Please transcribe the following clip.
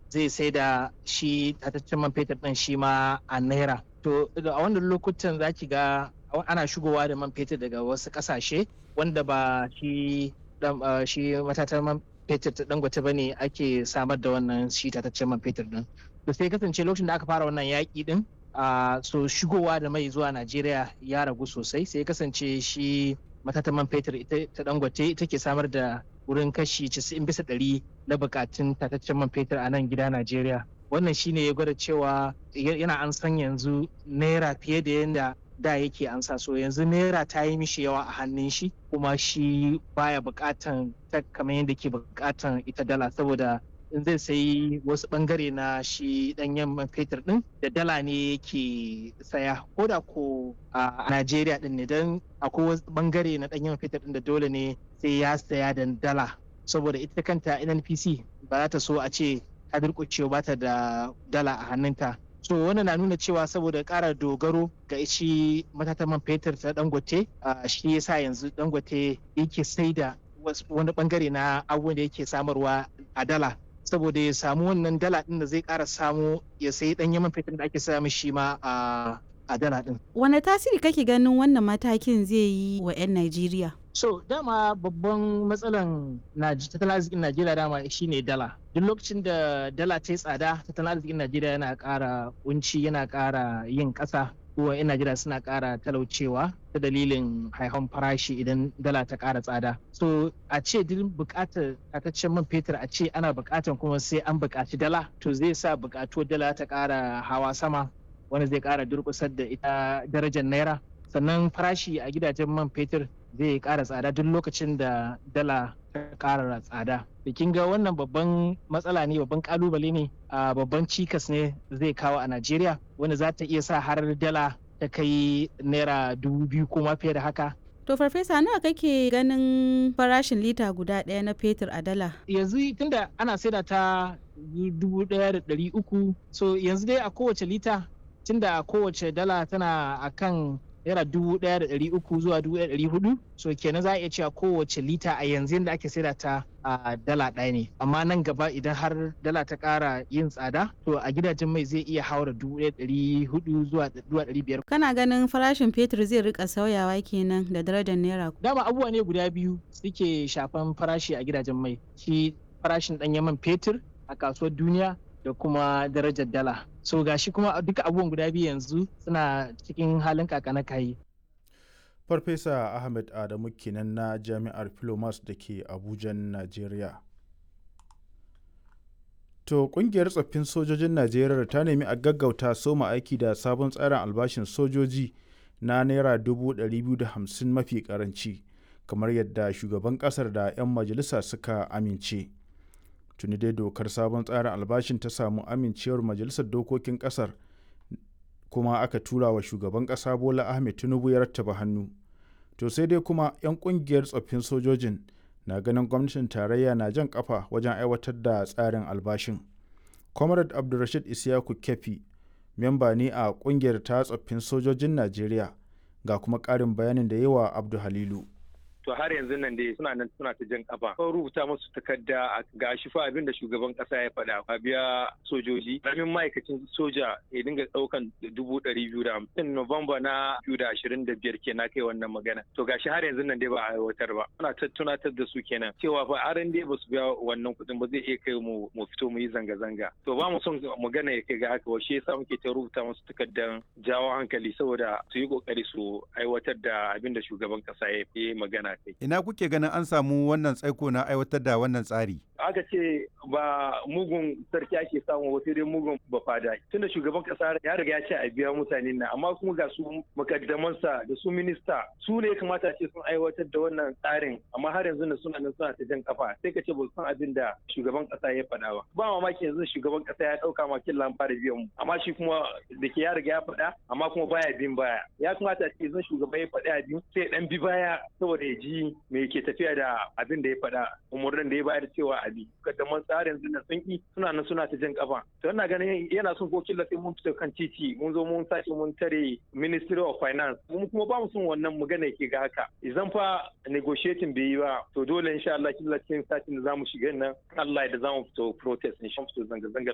zai sai da shi tataccen man fetur ɗin shi ma a naira to a wannan lokutan za ki ga ana shigowa da man fetur daga wasu ƙasashe wanda ba shi shi matatan man fetur ta dangote ba ne ake samar da wannan shi tataccen man fetur ɗin to sai kasance lokacin da aka fara wannan yaƙi ɗin Uh, so shigowa da mai zuwa Najeriya ya ragu sosai sai kasance shi matatan man fetur ita ta dangote ita ke samar da wurin kashi 90 bisa ɗari na bukatun tataccen man fetur a nan gida Najeriya. Wannan shine ya gwada cewa yana an san yanzu naira fiye da yadda da yake an sa so yanzu naira ta yi mishi yawa a hannun shi kuma shi baya bukatan ta kamar yadda ke bukatan ita dala saboda in zai sayi wasu bangare na shi danyen man fetur din da dala ne yake saya ko da ko a Najeriya din ne don akwai wasu bangare na danyen man fetur din da dole ne sai ya saya da dala saboda ita kanta NNPC ba za ta so a ce ta durƙuce ba ta da dala a hannunta so wannan na nuna cewa saboda ƙara dogaro ga shi matatan man fetur ta dangote shi yasa yanzu dangote yake sai da wani bangare na abubuwan da yake samarwa a dala saboda ya samu wannan dala din da zai kara samu ya sayi dan yaman fetur da ake samu shi ma a dala din. Wane tasiri kake ganin wannan matakin zai yi wa 'yan Najeriya? So dama babban matsalan tattalin arzikin Najeriya dama shine dala. Duk lokacin da dala ta yi tsada tattalin arzikin Najeriya yana ƙara kunci yana ƙara yin ƙasa kuwa 'yan Najeriya suna ƙara talaucewa ta dalilin haihon farashi idan dala ta ƙara tsada. So a ce duk buƙatar tataccen man fetur a ce ana buƙatar kuma sai an buƙaci dala to zai sa buƙatuwar dala ta ƙara hawa sama wanda zai ƙara durƙusar da ita darajar naira. Sannan farashi a gidajen man fetur zai ƙara tsada duk lokacin da dala ta ƙara tsada. kin ga wannan babban matsala ne babban kalubale ne a babban cikas ne zai kawo a najeriya wanda za ta iya sa har dala ta kai naira dubu biyu ko ma fiye da haka To farfesa nawa kake ganin farashin lita guda ɗaya na fetur a dala? Yanzu tunda ana saida ta dubu ɗaya da ɗari uku so yanzu dai a kowace lita tunda kowace dala tana akan naira dubu ɗaya da ɗari uku zuwa dubu ɗaya da ɗari hudu so kenan za a iya cewa kowace lita a yanzu yadda ake saida ta a dala ɗaya ne amma nan gaba idan har dala ta ƙara yin tsada to a gidajen mai zai iya haura dubu ɗaya ɗari hudu zuwa ɗari biyar. kana ganin farashin fetur zai rika sauyawa kenan da darajar naira. dama abubuwa ne guda biyu suke shafan farashi a gidajen mai shi farashin ɗanyen man fetur a kasuwar duniya da kuma darajar dala so gashi kuma duka abubuwan guda biyu yanzu suna cikin halin kakana kayi farfesa ahmed adamu kenan na jami'ar filomas da ke abuja najeriya to kungiyar tsoffin sojojin najeriya ta nemi a gaggauta soma aiki da sabon tsarin albashin sojoji na naira 250 mafi karanci kamar yadda shugaban kasar da 'yan majalisa suka amince tuni dai dokar sabon tsarin albashin ta samu amincewar majalisar dokokin kasar kuma aka tura wa shugaban kasa bola ahmed tinubu ya rattaba hannu to sai dai kuma 'yan kungiyar tsoffin sojojin na ganin gwamnatin tarayya na jan kafa wajen aiwatar da tsarin albashin comrade abdulrashid isiyaku kefi memba ne a kungiyar ta tsoffin sojojin najeriya ga kuma karin bayanin da yawa abdu halilu to har yanzu nan dai suna nan suna ta jan kafa ko rubuta musu takarda ga shi fa abin da shugaban kasa ya faɗa a biya sojoji ramin ma'aikacin soja ya dinga ɗaukan dubu ɗari biyu da hamsin Nuwamba na biyu da ashirin da biyar kenan kai wannan magana to gashi har yanzu nan dai ba a aiwatar ba ana tunatar da su kenan cewa fa aran dai ba su biya wannan kuɗin ba zai iya kai mu mu fito mu yi zanga-zanga to ba mu son magana ya kai ga haka wa shi yasa muke ta rubuta musu takardan jawo hankali saboda su yi kokari su aiwatar da abin da shugaban kasa ya yi magana Ina kuke ganin an samu wannan tsaiko na aiwatar da wannan tsari? Aka ce ba mugun sarki ake samu wasu dai mugun bafada. Tunda shugaban kasa ya riga ya ce a biya mutane na amma kuma ga su makaddamansa da su minista su ne kamata ce sun aiwatar da wannan tsarin amma har yanzu suna nan suna ta jan kafa sai ka ce ba san abin da shugaban kasa ya faɗa ba. Ba mamaki yanzu shugaban kasa ya ɗauka ma kin fara biyan mu amma shi kuma da ke ya riga ya faɗa amma kuma baya bin baya. Ya kamata ce yanzu shugaban ya faɗa biyu sai ɗan bi baya saboda ya ji me ke tafiya da abin da ya faɗa umarnin da ya bayar cewa abi kaddaman tsarin zina sun ki suna nan suna ta jan kafa to ina ganin yana son ko killa sai mun fita kan titi mun zo mun sace mun tare ministry of finance mun kuma ba mu son wannan magana yake ga haka idan fa negotiating bai yi ba to dole insha Allah killa cikin satin da zamu shiga nan Allah ya da zamu fito protest insha Allah zanga zanga